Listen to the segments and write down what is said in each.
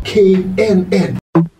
k n n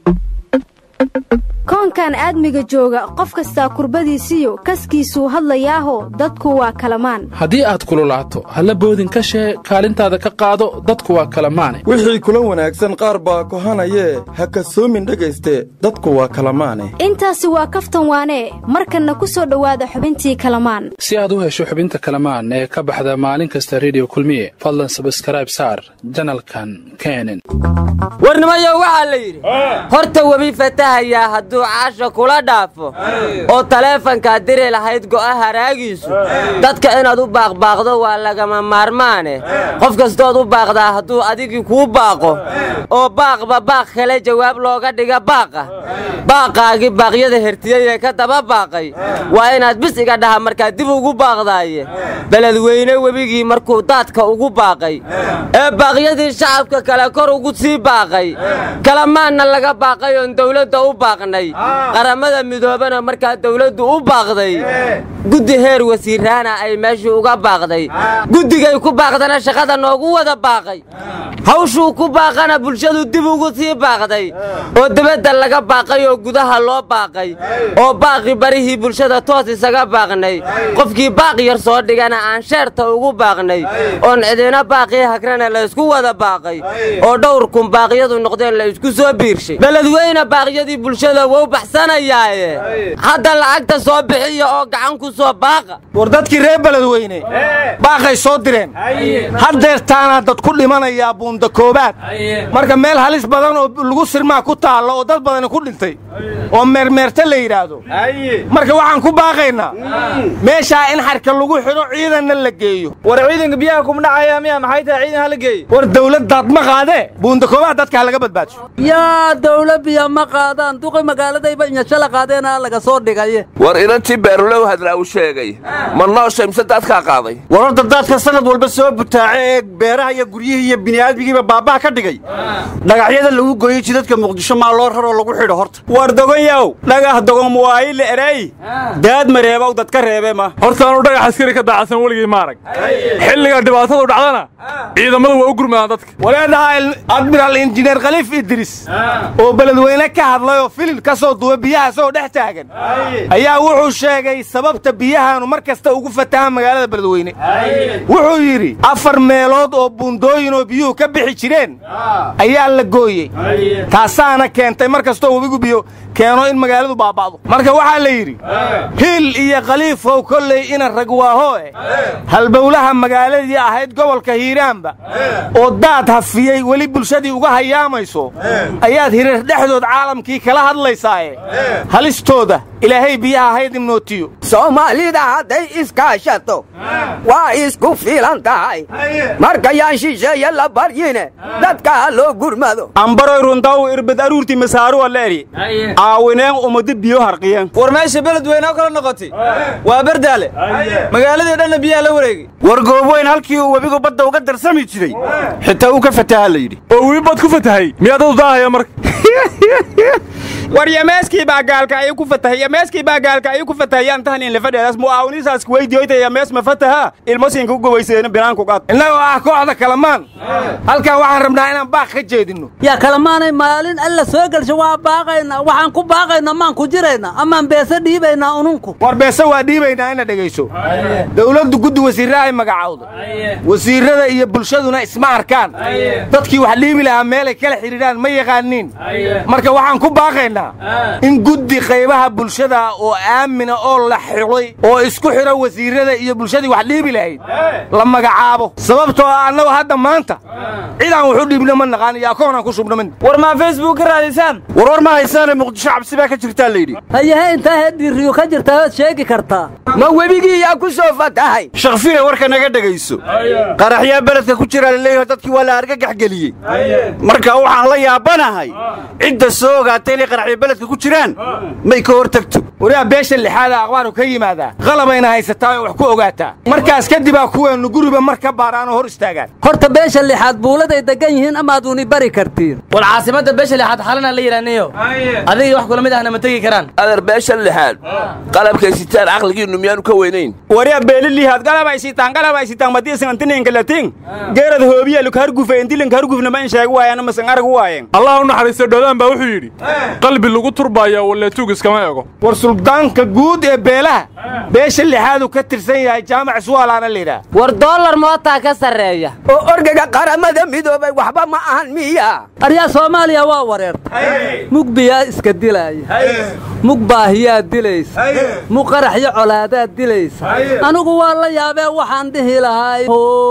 koonkan aadmiga jooga qof kastaa kurbadiisiyo kaskiisuu hadlayaaho dadku waa kalamaan haddii aad kululaato halla boodin ka shee kaalintaada ka qaado dadku waa kalamaane wixii kula wanaagsan qaar baa kohanayee ha kasoomin dhegayste dadku waa kalamaane intaasi waa kaftan waanee markanna ku soo dhowaada xubintii kalamaan si aad u hesho xubinta kalamaan ee ka baxda maalin kasta rediyo kulmiye fadlan sabskrayb saar janalkan kenen warnimayo waxaa la yidhi horta webi fatahayaa hadduu caasha kula dhaafo oo taleefankaad diri lahayd go'a haraagiisu dadka inaad u baaqbaaqdo waa lagama maarmaane qof kastood u baaqdaa hadduu adigii kuu baaqo oo baaqba baaq kale jawaab looga dhiga baaqa baaqaagii baaqyada hertiyey ee ka daba baaqay waa inaad bis iga dhaha markaad dib ugu baaqdaaye beledweyne webigii markuu daadka ugu baaqay ee baaqyadii shacabka kale kor ugu sii baaqay kalamaanna laga baaqay oon dawladda u baaqnay qaramada midoobana markaa dawladdu u baaqday guddi heer wasiiraana ay meeshii uga baaqday guddigay ku baaqdana shaqada noogu wada baaqay hawshuu ku baaqana bulshadu dib ugu sii baaqday oo debadda laga baaqay oo gudaha loo baaqay oo baaqi barihii bulshada toos isaga baaqnay qofkii baaq yar soo dhigana aan sheerta ugu baaqnay oon cidina baaqii hagrana la ysku wada baaqay oo dhowr kun baaqyadu noqdeen la isku soo biirshay beledweyne baaqyadii bulshada wou baxsanayaaye hadda lacagta soo bixiya oo gacan ku soo baaqa war dadkii reer beledweyne baaqay soo direen haddeertaanaa dad ku dhimanayaa buunda koobaad marka meel halis badan oo lagu sirmaa ku taalla oo dad badani ku dhintay oo meermeerta la yidhaahdo marka waxaan ku baaqaynaa meeshaa in xarka lagu xidho ciidanna la geeyo war ciidanka biyaha kumdhacaya miya maxay tahay ciidan hala geeye war dawladdaad ma qaadee buunda koobaad dadka ha laga badbaadsho yaa dawla biya ma qaadaan duqi magaaladayba inyashala qaadeenaa laga soo dhigaye war inantii beerulow hadraa u sheegay ma nooshay mise daadkaa qaaday war horta daadka sanad walba soo butaace ee beeraha iyo guryihii iyo bini'aadmigiiba baabbaha ka dhigay dhagaxyada lagu gooyey jidadka muqdisho maa loo raroo lagu xidho horta war dogonyaw dhagax dogon muwaayile eray daad mareebow dadka reebe ma hortaanu dhagax askari ka daacasan weligay maarag xilliga dhibaatadu dhacdana ciidamada waa u gurmadaan dadka waleedhaha admiraal injineer khaliif idris oo beledweyne ka hadlay oo filin ka soo duwa biyaha soo dhex taagan ayaa wuxuu sheegay sababta biyahaanu mar kasta ugu fatahaan magaalada beledweyne wuxuu yidhi afar meelood oo buundooyin oo biyuhu ka bixi jireen ayaa la gooyey taasaana keentay mar kastoo webigu biyo keeno in magaaladu baaba'do marka waxaa la yidhi hiil iyo khaliifow kolley ina ragwaahoe halbowlaha magaaladii ahayd gobolka hiiraanba oo daad hafiyey weli bulshadii uga hayaamayso ayaad hirar dhexdood caalamkii kala hadlaysaaye halistooda ilaahay biyaha haydin nootiyo soomaalida hadday iskaashato waa isku filan tahay markayaan shisheeye la baryine dadka ha loo gurmado ambaroy rundaw irbad aruurti masaaruwa leeri aawineen umadi biyo harqiyen war meesha beledweyne oo kala noqotay waa bardaale magaaladii dhanna biyaha la wareegay war goobweyn halkii uu webigu badda uga darsami jiray xitaa uu ka fataha la yidhi oo webi bad ku fatahay miyaad dadu daahaya marka war yameeskii baa gaalka ayuu ku fatahay yameeskii baa gaalka ayuu ku fatahayaan tahan in lafadheedaas mu'aawinisaas kuweydiyoyta yamees ma fataha ilmosinka u gobayseena binaanku qaad innagoo ah kooxda kalamaan halkan waxaan rabnaa inaan baaq ka jeedinno yaa kalamaanay maalin alla soo gelsho waa baaqaynaa waxaan ku baaqaynaa maan ku jiraynaa amaan beese dhiibaynaa ununku war beese waa dhiibaynaa ina dhegayso dawladdu guddi wasiirra ay magacawdo wasiirrada iyo bulshaduna isma arkaan dadkii wax dhiibi lahaa meelay kala xidhiidhaan ma yaqaaniin marka waxaan ku baaqaynaa in guddi qaybaha bulshada oo aamina oo la xidhay oo isku xidho wasiirrada iyo bulshadii wax dhiibi lahayd la magacaabo sababtoo ah annagu hadda maanta cidaan wuxu dhiibno ma naqaan iyo akoonaan ku shubno min war maa facebook ka raadisaan war war ma haysaane muqdisho cabsi baa ka jirtaa layidhi hayahe intaa hedhiiriyo ka jirtaa waad sheegi kartaa ma webigii yaa ku soo fatahay shakfiya warka naga dhegayso qaraxyaa beledka ku jiraa laleeyaho dadkii waa la argagax geliyey marka waxaan la yaabanahay cidda soo ogaatay inay qaraxya ay beledka ku jiraan may ka hor tagto wariyaa beesha lixaada aqbaaru ka yimaadaa qalabayna haysataa oo wax ku ogaataa markaas kadibaa kuweennu guriba mar ka baaraanoo hor istaagaan horta beesha lixaad buuladay degan yihiin amaaduni bari kartiin war caasimadda beesha lixaad xalana la yidhaaniyo adigii wax kula mid ahna ma tegi karaan adeer beesha lixaad qalabkay sitaan caqligiinnu miyaanu ka weynayn wariyaa beelilihaad galabay sitaan galabay sitaan madiisanantininka latin geerad hoobiya lukhargufe indilinka hargufna ma in sheegu waayaan masan arag waayeen allah u naxariisto dhoodaan baa wuxuu yidhi qalbi lagu turbaayaa walleetuug iskama ego war suldaanka guud ee beelaha beesha lixaadu ka tirsan yahay jaamac suwaalaana layidhaah war dollar mootaa ka sarreeya oo orgaga qaramada midoobay waxba ma ahan miya aryaa soomaaliya waa wareertay mug biyaa iska dilaaya mug baahiyaa dilaysa mug qaraxyo colaadaad dilaysa anigu waa la yaabee waxaan dhihi lahay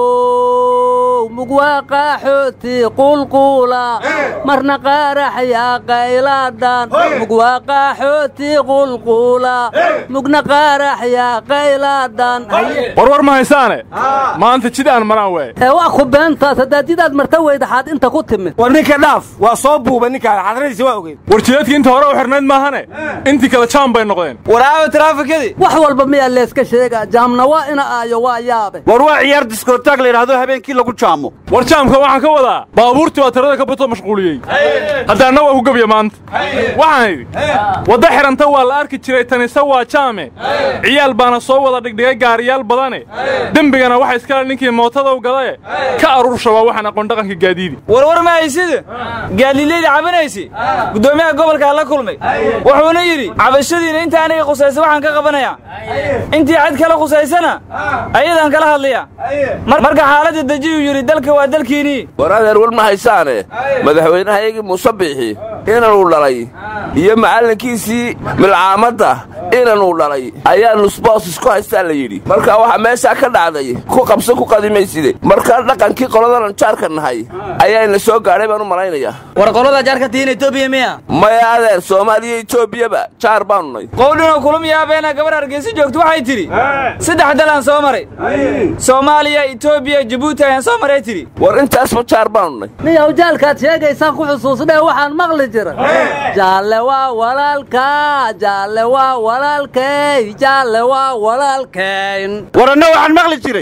mug waa qaaxooti qulquula marna qaaraxyaa qaylaadhan mug waa qaaxooti qulquula mugna qaaraxyaa qaylaadhan warwar ma haysaane maanta jid aan maraan waay ee waa ku beentaas haddaad jidaad marta weydaxaad inta ku timid war ninka dhaaf waa soo buuba ninkaan xadradiisa waa ogeyd war jideedkii inta hore u xidhnayd maahane intii kale jaam bay noqdeen waraawe taraafikadii wax walba miyaa leeska sheegaa jaamna waa ina aayo waa yaabe war waa ciyaar diskotaag la yidhaahdo habeenkii lagu jaamo war jaamka waxaan ka wadaa baabuurtii waa tirada ka bato mashquuliyey haddaanna waa ku gebya maanta waxaan idhi wadda xidhanta waa la arki jiray tanise waa jaame ciyaal baana soo wada dhigdhigay gaariyaal badane dembigana waxa iskale ninkii mootadow gadae ka aruursha waa waxaan aqoon dhaqanka gaadiidi warwar ma haysida gaadliilayda cabanaysi guddoomiyaha gobolkaa la kulmay wuxuuna yidhi cabashadiina inta aniga khusaysa waxaan ka qabanayaa intii cid kale khusaysana ayadaan kala hadlaya marka xaaladda dejiyuu yidhi dalka waa dalkiinnii war adeer war ma haysaane madaxweynahayagii muuse biixi inanuu dhalay iyo macallinkiisii milcaamadda inanuu dhalay ayaa nusboos isku haystaa la yidhi marka waxaa meeshaa ka dhacday ku qabso ku qadimayside markaa dhaqankii qoladanan jaarka nahay ayaayna soo gaadhay baan u malaynayaa war qolada jaarka tihiin etoobiya miya maya adeer soomaaliya etoobiyaba jaar baanu nay qowdhinoo kulum yaabeena gabar hargeysa joogto waxay tidhi saddex dalaan soo maray soomaaliya etoobiya jabuuti ayaan soo maray tidhi war intaasba jaar baanu nay niyow jaalkaad sheegaysaan ku xusuusnee waxaan maqli jira jaalle waa walaalka jaalle waa walaalkay jaalle waa walaalkayn war anna waxaan maqli jiray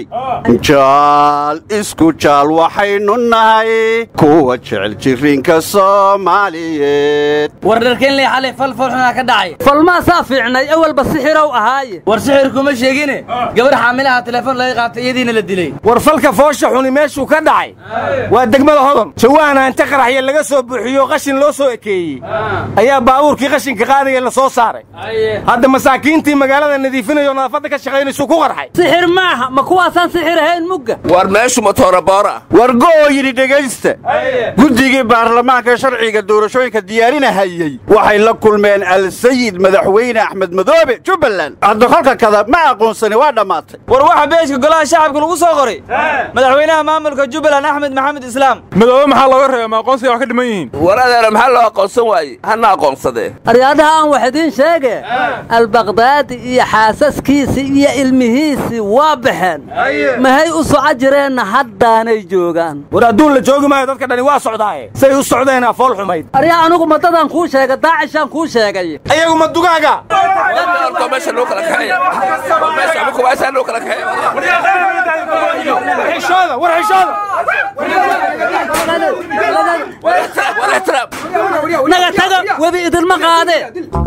jaal isku jaal waxaynu nahay kuwa jecel jirriinka soomaaliyeed war dharkeenley xalay fal falxunaa ka dhacay falmaasaa fiicnay awalba sixirow ahaaye war sixir kuma sheegine gabar xaamilaha telefoon laga qaatay iyadiina la dilay war falka foosha xuni meeshuu ka dhacay waa degmada hodon jawaana inta qaraxya laga soo buuxiyo qashin loo soo ekeeyey ayaa baabuurkii qashinka qaadaya la soo saaray hadda masaakiintii magaalada nadiifinayoo nadaafadda ka shaqaynaysu ku qarxay sixir maaha ma kuwaasaan sixir ahayn mugga war meeshu matooraboora war go'oo yidhi dhegaysta guddigii baarlamaanka sharciga doorashooyinka diyaarinahayey waxay la kulmeen alsayid madaxweyne axmed madoobe jubbaland hadda kolka kada ma aqoonsani waa dhammaatay war waxa beeshka golaha shacabka lagu soo qoray madaxweynaha maamulka jubbaland axmed maxamed islaam madoobe maxaa looga reeba ma aqoonsiga wax ka dhiman yihiin war adeera maxaa loo aqoonsan waaye hana aqoonsadee aryaadaha aan wax idiin sheege albakdaadi iyo xaasaskiisii iyo ilmihiisii waa baxeen mahay u soco jireenna haddaanay joogaan war adduun la joogi maayo dadka dhani waa socdaaye say u socdeenaa fool xumayd aryaa anigu madadaan kuu sheegay daacishaan kuu sheegay ayagu ma dugaaga meesha loo kala kaxeeya meesha ama kuwaasaa loo kala kaxeeya xishooda war xishooda naga taga webi idinma qaadee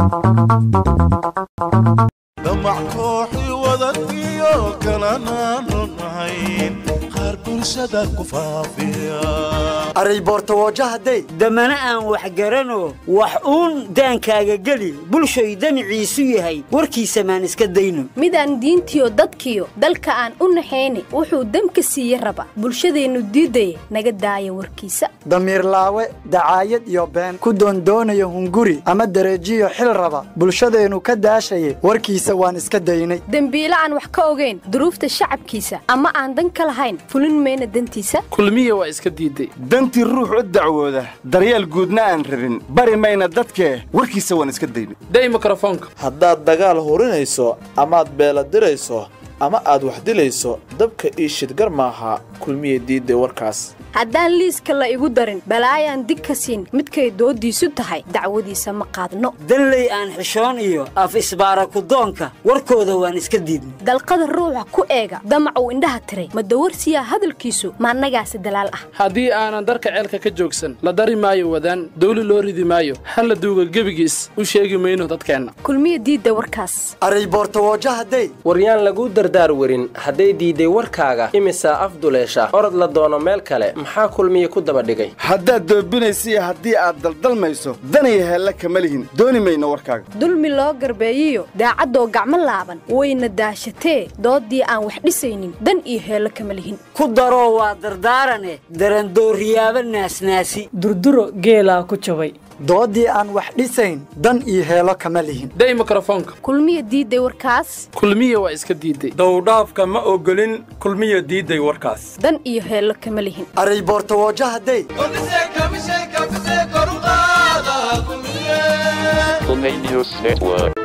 damac kooxii wadaniyo kalanaanu nahayn qaar bulshada ku faafiya array boortawoojahaday damana aan wax garano wax uun daankaaga geli bulshoy damiciisu yahay warkiisa maan iska dayno midaan diintiyo dadkiyo dalka aan u naxayni wuxuu demka siiye raba bulshadeennu diidaya naga daaya warkiisa damiir laawe dacaayad iyo been ku doondoonayo hunguri ama dereejiyo xil raba bulshadeennu ka daashaye warkiisa waan iska daynay dembiile aan wax ka ogayn duruufta shacabkiisa ama aan dan ka lahayn fulin mayna dantiisa kulmiya waa iska diidday dantii ruux u dacwooda daryeel guudna aan rabin bari mayna dadkee warkiisa waan iska daynay day mikrofoonka haddaad dagaal hurinayso amaad beela dirayso ama aad wax dilayso dabka ii shidgar maaha kulmiya diidday warkaas haddaan liiska la igu darin balaayaan dig ka siin midkay doodiisu tahay dacwadiisa ma qaadno danley aan xishoon iyo af isbaara kudoonka warkooda waan iska diidnay dalqada ruuxa ku eega damacuu indhaha tiray ma dawarsiyaa hadalkiisu ma annagaasi dalaal ah haddii aanan darka ceelka ka joogsan la dari maayo wadaan dawli loo ridi maayo hal la duuga gebigiis u sheegi mayno dadkeenna kulmiya diidda warkaas aray boortawoojo hadday waryaan laguu dardaar werin hadday diidday warkaaga imisaa afduleesha orod la doono meel kale maxaa kulmiye ku daba dhigay haddaad doobinaysiyo haddii aad daldalmayso danaya heella kama lihin dooni mayno warkaaga dulmi loo garbeeyiyo daacaddoo gacmo laaban wayna daashatee dooddii aan wax dhisaynin dan iyo heello kama lihin ku daroo waa dardaarane darandooriyaaba naasnaasi durduro geelaa ku jabay doodii aan wax dhisayn dan iyo heelo kama lihin day mikrofoonka kulmiya diidday warkaas kulmiya waa iska diidday dowdhaafka ma ogolin kulmiya diidday warkaas dan iyo heello kama lihin aray boortawoojo hadday News Network.